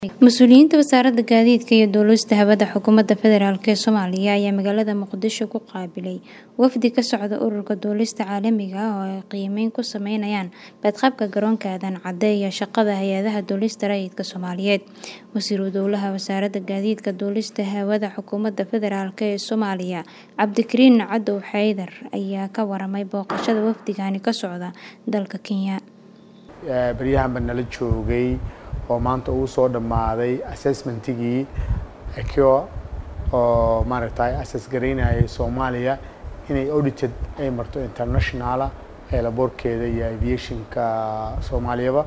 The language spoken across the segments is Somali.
Mas'uuliyiinta Wasaaradda Gaadiidka iyo Duulista Hawada Xukuumadda Federaalk ee Soomaaliya ayaa magaalada Muqdisho ku qaabilay wafdi ka socda Ururka Duulista Caalamiga ah oo ay qiimeyn ku sameynayaan badqabka garoonka Aadan Cadde iyo shaqada hay'adaha duulista rayidka Soomaaliyeed. Wasiiru Dowlaha Wasaaradda Gaadiidka iyo Duulista Hawada Xukuumadda Federaalk ee Soomaaliya Cabdikariin Cadow Xaydar ayaa ka waramay booqashada wafdigani ka socda dalka Kenya. baryahanba nala joogay oo maanta uu soo dhammaaday assessmentigii ECHO oo maaragtay assess garaynayay Soomaaliya inay audited ay marto internationala eelaboorkeeda iyo aviationka Soomaaliyaba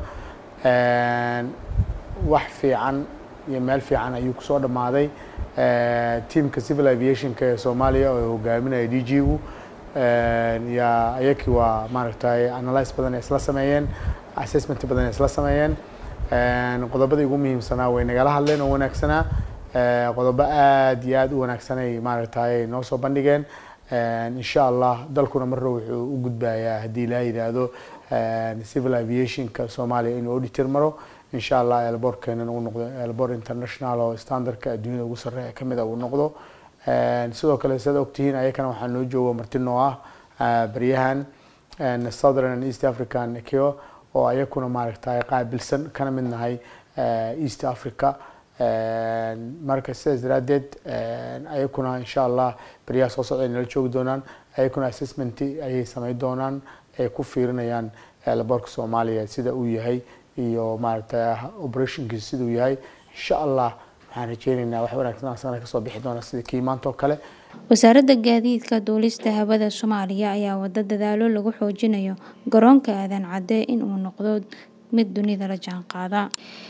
wax fiican iyo meel fiican ayuu kusoo dhammaaday teamka civil aviationka ee Soomaaliya oo hogaaminaya DG-gu yaa ayakii waa maaragtay analyse badan ay isla sameeyeen assessment badan ay isla sameeyeen qodobadii ugu muhiimsanaa way nagala hadleen oo wanaagsanaa qodobo aad iyo aad u wanaagsan ay maaragtay noo soo bandhigeen insha allah dalkuna marna wuxuu u gudbayaa haddii la yidhaahdo civil aviationka Soomaaliya inuu auditor maro insha allah airportkeenana uu noqdo airport international oo standardka adduunyada ugu sarreeya ka mid ah uu noqdo sidoo kale sidaad ogtihiin ayakana waxaa noo jooga marti noo ah baryahan southern and east african ECHO oo ayakuna maaragtay qaabilsan kana mid nahay east africa marka sidaas daraaddeed ayakuna insha allah baryaha soo socda ay nala joogi doonaan ayakuna assessment ayay sameyn doonaan ay ku fiirinayaan laboorka soomaaliya sida uu yahay iyo maaragtay operationkiisa siduu yahay insha allah waxaan rajeynaynaa wax wanaagsan asagana kasoo bixi doona sida kii maanta oo kale Wasaaradda Gaadiidka iyo Duulista Hawada Soomaaliya ayaa wada dadaalo lagu xoojinayo garoonka Aadan Cadde in uu noqdo mid dunida la jaanqaada.